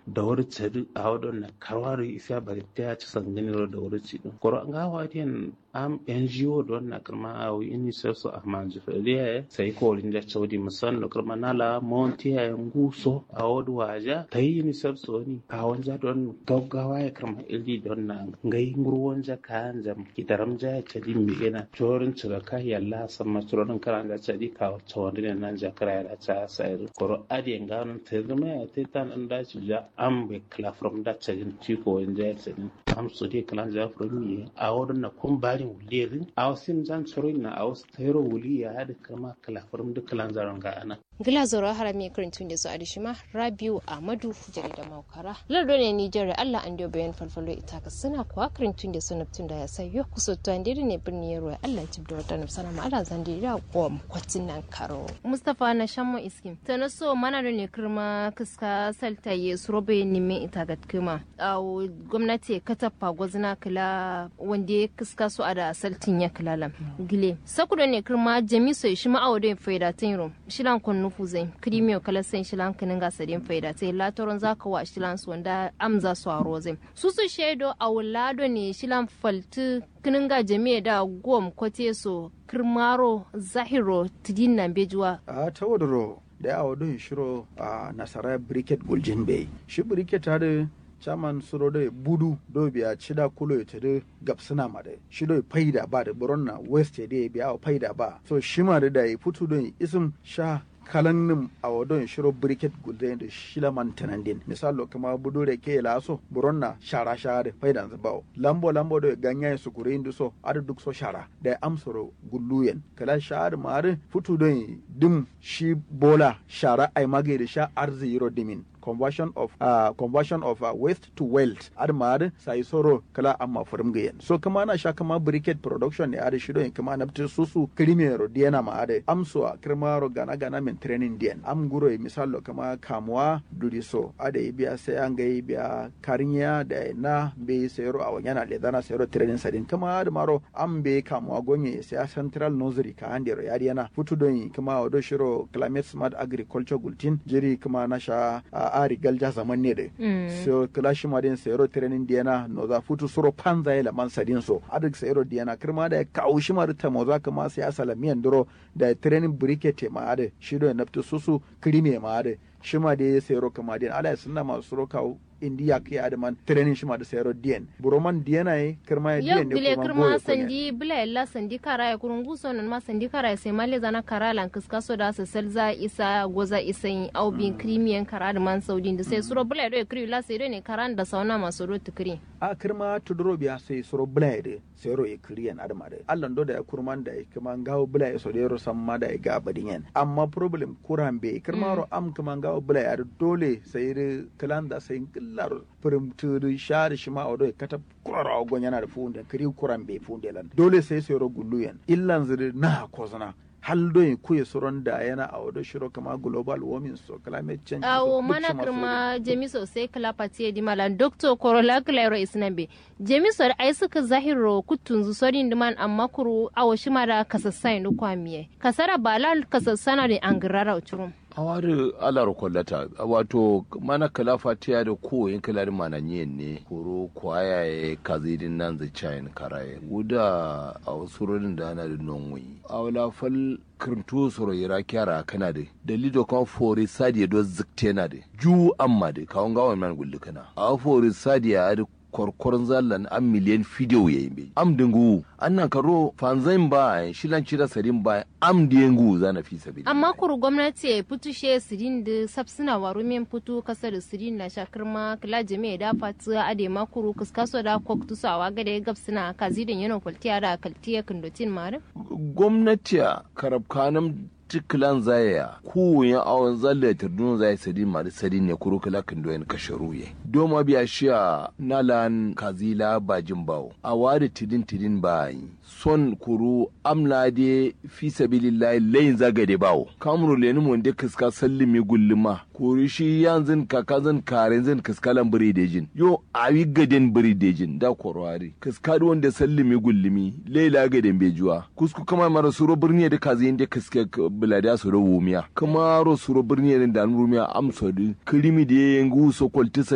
da wuri cari a wadon na karwari isa bari ta ci sangani da wuri ci din koro an gawa diyan am NGO don na kirma a UNICEF su a manji fariya sai ko rin da chaudi musan da kirma nala monti ya nguso a wadu waja ta yi UNICEF su ni a wanja don gaggawa ya kirma ili don na ngai ngurwon ja kan jam kitaram ja ya chadi mi ina chorin cira ka yalla sama chorin karan da chadi ka chawandi ne nan ja kara ya cha sai koro adi nganon te zama ya te tan an da ci ja am be kla from da chadin ci ko wanja ya chadin am su de klan ja from mi a wadon na kun bari wulirin a wasu zan tsoro na a wasu tayro wuli ya haɗa kama kalafarin duk kalan zaron ga ana. Gila zoro harami karantun da su a dishima Rabiu Ahmadu jarida Maukara. Lardo ne Nijar Allah an dio bayan falfalo ita ka suna kuwa karantun da su naftun da ya sayo kusa to an ne birni ya ruwa Allah tib da wata nafsana ma Allah zan dira ko kwatin nan karo. Mustapha na shammo iskim. Ta na so mana da ne kirma kiska salta ye surobe nimin ita ga kuma. A gwamnati katafa gwazna kila wanda ya kiska su a da saltin ya kilalam. Gile. Sakuda ne kirma jamiso shi ma'awo da faida tin shilan kun nufu zai krimiyo kala sen shilan kinin ga sadin faida tai latoron zaka wa shilan su wanda amza su aro zai su su shedo a wulado ne shilan falti kinin ga jami'a da gom kote so kirmaro zahiro tidin nan bejuwa a tawadaro da ya wadon shiro a nasara briket guljin bay shi briket hada chaman suro da budu do biya chida kulo ita da gapsina ma da shi do faida ba da buronna west da biya faida ba so shi ma da da futu don isim sha kalannin a wadon shiro briket gulde da shila man tanandin misalo kama budu da ke laso buronna shara shara faidan zabawo lambo lambo da ganya su kure indu so ada duk so shara da amsoro gulluyen kala shara mare futu don dim shi bola shara ai mage da sha arzi yiro dimin conversion of uh, conversion of uh, waste to wealth ad mad sai soro kala amma furum gayen so kama na sha kama briquette production ne ad shido kama na pti susu krimero diana ma ad amso a krimaro gana gana men training dien am guro e misalo kama kamwa duriso ad biya sai an ga biya karinya da na be sayro a wanyana le dana sayro training sadin kama ad maro am be kamwa gonye sai central nursery ka andero yadi yana futu don kama odo shiro climate smart agriculture gultin jiri kama na sha uh, ari galja zaman ne de so klashi ma den sayro training diana no za futu suro panza ila man sadin so adik sayro diana kirma da kaushi ma ta mo za kama sai asala miyan duro da training briquette ma ade shido naftu susu krime ma ade shima da ya sayro kama den ala sunna ma suro kawo indiya ke adaman training shima da sayro dien buroman diana yi kirma ya yau dien bile kirma sandi bila illa sandi kara ya kurun guso nan ma sandi kara ya sai male zana kara lan kiska so da su salza isa goza isa yin au bin krimiyan kara da man saudi da sai suro bila do kri la sai ne karan da sauna masu ro tukri a kirma tuduro biya sai suro blade sai ro e kriyan adama da allan do da ya kurman da ya kuma gawo bula ya so da ro san ma da ya ga badin yan amma problem kuran be kirma ro am kuma gawo bula ya dole sai ri kilan da sai killar furum tudu shari shima odo kata kurar agon yana da funde kiri kuran be funde lan dole sai sai ro gullu yan illan zuri na kozana hal do kuye soron da yana a wado shiro kama global warming so climate change awo mana kirma jemiso sai kala pati di malan doctor korola klairo isnabe jemiso ai suka zahiro kutunzu sorin diman amma kuru awo shima da kasassai no kwamiye kasara balal kasassana da angirara uchurum awari alar kwallata wato mana kala fatiya da koyin kalari mana nyen ne koro kwaya ya kazidin nan zai cayin karaye wuda a wasu rodin da ana da nonwi a wala fal kirntu soro yira kyara kana da dalido kan fori sadiya do zikte na da ju amma da kawon gawan man gulli kana a fori sadiya da korkoron zallan an miliyan fidiyo ya yi am dingu annan karo fanzain ba shilan cira sarin ba am dingu zana fi sabi amma kuru gwamnati ya fitu she sirin da sabsina waru men fitu kasar da sirin na shakar ma kila jami'a da fatu ade ma kuru kaskaso da koktu sawa gada ya gabsina kazidin yana kwaltiya da kaltiya kindotin mare gwamnati karabkanam tikilan zaya kowane awon zalle turdun zai sadi mari sadi ne kuro kala kan doyen kasharu ye doma biya shiya nalan kazila bajin bawo a wari tidin tidin bayi son kuru amla de fi sabilillahi layin zagade bawo kamru leni mun de kiska sallimi gulluma kuru shi yanzin kakazin karen zin kiskalan biridejin yo awi gaden biridejin da korwari kiska wanda sallimi gullumi laila gaden bejuwa kusku kama mara suro birni da kazin de kiska bilada su da wumiya kuma ro suro birni da rumiya amsa kirimi da yangu so kwaltisa